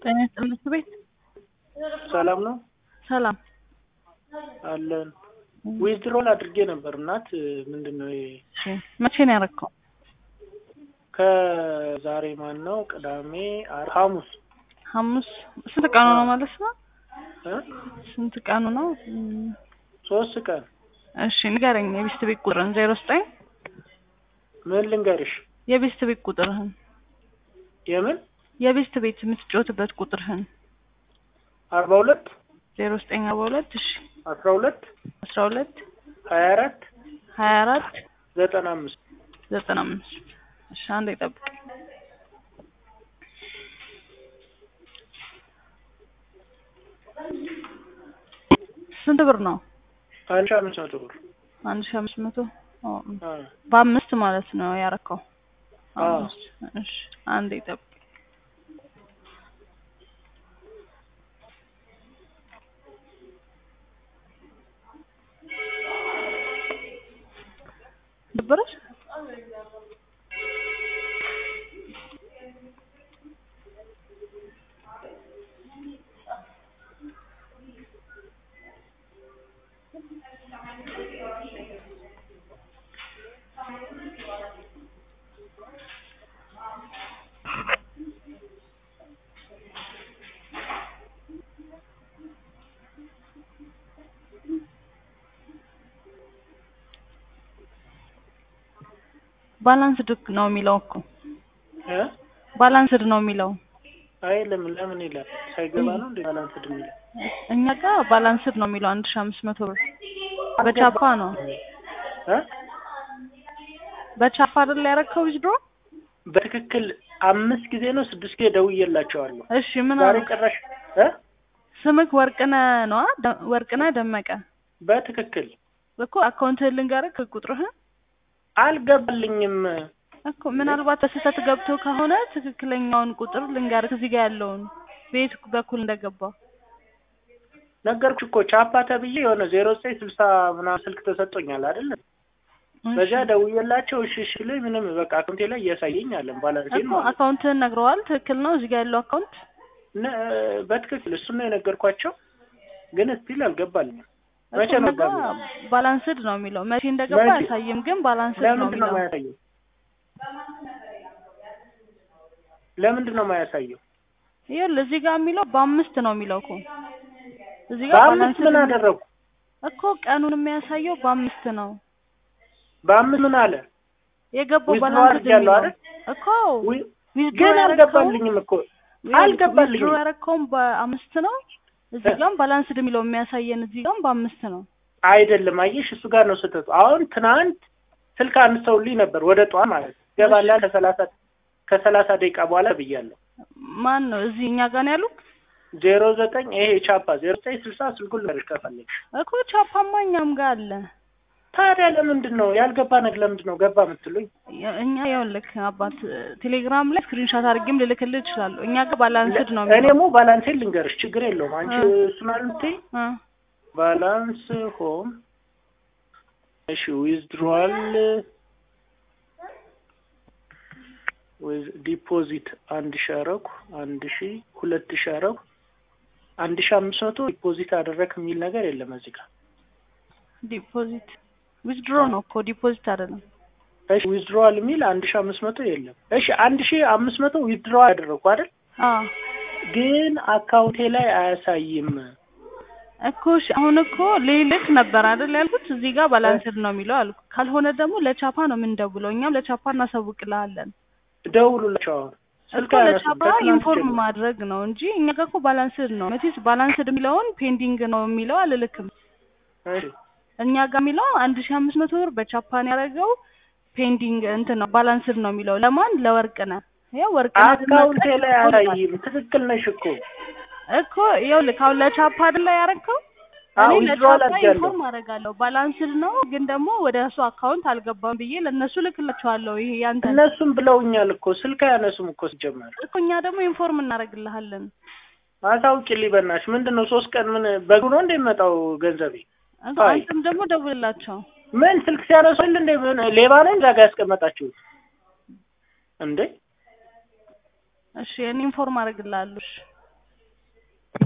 ጤና ይስጥልኝ ትምህርት ቤት ሰላም ነው ሰላም አለን። ዊዝድሮል አድርጌ ነበር እናት ምንድን ነው ይሄ እሺ መቼ ነው ያደረገው ከዛሬ ማን ነው ቅዳሜ አር- ሐሙስ ሐሙስ ስንት ቀኑ ነው ማለት ነው እ ስንት ቀኑ ነው እም፣ ሶስት ቀን እሺ ንገረኝ የቤስት ቤት ቁጥርን ዜሮ ዘጠኝ ምን ልንገርሽ የቤስት ቤት ቁጥርህን የምን የቤስት ቤት የምትጫወትበት ቁጥርህን አርባ ሁለት ዜሮ ዘጠኝ አርባ ሁለት እሺ አስራ ሁለት አስራ ሁለት ሀያ አራት ሀያ አራት ዘጠና አምስት ዘጠና አምስት እሺ አንዴ ጠብቅ ስንት ብር ነው አንድ ሺህ አምስት መቶ ብር አንድ ሺህ አምስት መቶ ኦ፣ አ፣ በአምስት ማለት ነው ያረከው አዎ። አምስት እሺ አንዴ ጠብቅ ነበረች ባላንስድ ነው የሚለው እኮ እ ባላንስድ ነው የሚለው አይ ለምን ለምን ይላል ሳይገባ ነው እንዴ ባላንስ የሚለው እኛ ጋር ባላንስድ ነው የሚለው አንድ ሺህ አምስት መቶ ብር በቻፓ ነው እ በቻፓ አይደል ያረከው ዊዝድሮ በትክክል አምስት ጊዜ ነው ስድስት ጊዜ ደውዬላቸዋለሁ እሺ ምን ዛሬ አሉ ጭራሽ እ ስምክ ወርቅነህ ነዋ ደ- ወርቅነህ ደመቀ በትክክል እኮ አካውንትህን ልንገርህ ቁጥርህን አልገባልኝም እኮ ምናልባት በስህተት ገብቶ ከሆነ ትክክለኛውን ቁጥር ልንገርህ እዚህ ጋር ያለውን ቤት በኩል እንደገባ ነገርኩሽ እኮ ቻፓ ተብዬ የሆነ ዜሮ ዘጠኝ ስልሳ ምናምን ስልክ ተሰጥቶኛል አይደል በዚያ ደውዬላቸው እሺ እሺ ላይ ምንም በቃ አካውንቴ ላይ እያሳየኝ አለን ባላንሴን እኮ አካውንትህን ነግረዋል ትክክል ነው እዚህ ጋር ያለው አካውንት ነ- በትክክል እሱን ነው የነገርኳቸው ግን ስቲል አልገባልኝም መቼ ነው እኮ ባሉ ባላንስድ ነው የሚለው መቼ እንደገባ መቼ? አያሳይም ግን ባላንስድ ነው ለምንድን ነው የሚለው የማያሳየው ለምንድን ነው የማያሳየው ይኸውልህ እዚህ ጋር የሚለው በአምስት ነው የሚለው እኮ እዚህ ጋር በአምስት ባላንስድ ምን አደረጉ እኮ ቀኑን የሚያሳየው በአምስት ነው በአምስት ምን አለ የገባው Withdraw ባላንስድ አድርጌያለሁ የሚለው አይደል? እኮ ዊ- withdraw ግን ያረከው- አልገባልኝም እኮ አልገባልኝም withdraw ያረከውም በአምስት ነው እዚህ ጋርም ባላንስድ የሚለው የሚያሳየን እዚህ ጋርም በአምስት ነው አይደለም አየሽ እሱ ጋር ነው ስህተቱ አሁን ትናንት ስልክ አንስተውልኝ ነበር ወደ ጠዋት ማለት ነው ገባላ ከሰላሳ ከሰላሳ ደቂቃ በኋላ ብያለሁ ማን ነው እዚህ እኛ ጋር ነው ያሉት ዜሮ ዘጠኝ ይሄ ቻፓ ዜሮ ዘጠኝ ስልሳ ስልኩን ልንገርሽ ከፈለግሽ እኮ ቻፓማ እኛም ጋር አለ ታዲያ ለምንድን ነው ያልገባ ነገር ለምንድን ነው ገባ የምትሉኝ የ- እኛ ይኸውልህ አባት ቴሌግራም ላይ ስክሪንሻት አድርጌም ልልክልህ እችላለሁ እኛ ጋር ባላንስድ ነው እኔ የሚለው ሞ ባላንሴን ልንገርሽ ችግር የለውም አንቺ እ። እሱን አልምትይ እ ባላንስ ሆም እሺ ዊዝድሮዋል ዲፖዚት አንድ ሺ አረኩ አንድ ሺ ሁለት ሺ አረኩ አንድ ሺ አምስት መቶ ዲፖዚት አደረክ የሚል ነገር የለም እዚህ ጋር ዲፖዚት ዊዝድሮ ነው እኮ ዲፖዚት አይደለም እሺ ዊዝድሮዋል የሚል አንድ ሺ አምስት መቶ የለም እሺ አንድ ሺ አምስት መቶ ዊዝድሮዋል ያደረኩ አይደል አዎ ግን አካውንቴ ላይ አያሳይም እኮ እሺ አሁን እኮ ልልክ ነበር አይደል ያልኩት እዚህ ጋር ባላንስድ ነው የሚለው አልኩ ካልሆነ ደግሞ ለቻፓ ነው የምንደውለው እኛም ለቻፓ እናሳውቅልሃለን ደውሉላቸው አሁን ስልክ እኮ አያነሱም ለቻፓ ከትናንት ኢንፎርም ጀምሮ። ማድረግ ነው እንጂ እኛ ጋር እኮ ባላንስድ ነው መቼስ ባላንስድ የሚለውን ፔንዲንግ ነው የሚለው አልልክም እሺ እኛ ጋር የሚለው አንድ ሺህ አምስት መቶ ብር በቻፓን ያደረገው ፔንዲንግ እንትን ነው ባላንስድ ነው የሚለው ለማን ለወርቅነህ ያው ወርቅነህ አካውንቴ ደመቀ ላይ አያሳይም ትክክል ነሽ እኮ እኮ ይኸውልህ አሁን ለቻፓ አይደለ ያደረግከው አዎ እኔ ዊዝድሮዋል ለቻፓ አድርጌያለሁ ኢንፎርም አደርጋለሁ ባላንስድ ነው ግን ደግሞ ወደ እሱ አካውንት አልገባም ብዬ ለእነሱ ልክላቸዋለሁ ይሄ ያንተ እነሱም ብለውኛል እኮ ስልክ አያነሱም እኮ ሲጀመር እኮ እኛ ደግሞ ኢንፎርም እናደርግልሃለን አሳውቂልኝ በእናትሽ ምንድን ነው ሶስት ቀን ምን በጉ ነው እንደሚመጣው ገንዘቤ እኮ አይ። አንተም ደግሞ ደውልላቸው ምን ስልክ ሲያነሱል እንደ ምን ሌባ ነኝ እዛ ጋ ያስቀመጣችሁት እንዴ እሺ እኔ ኢንፎርም አደርግልሃለሁ እሺ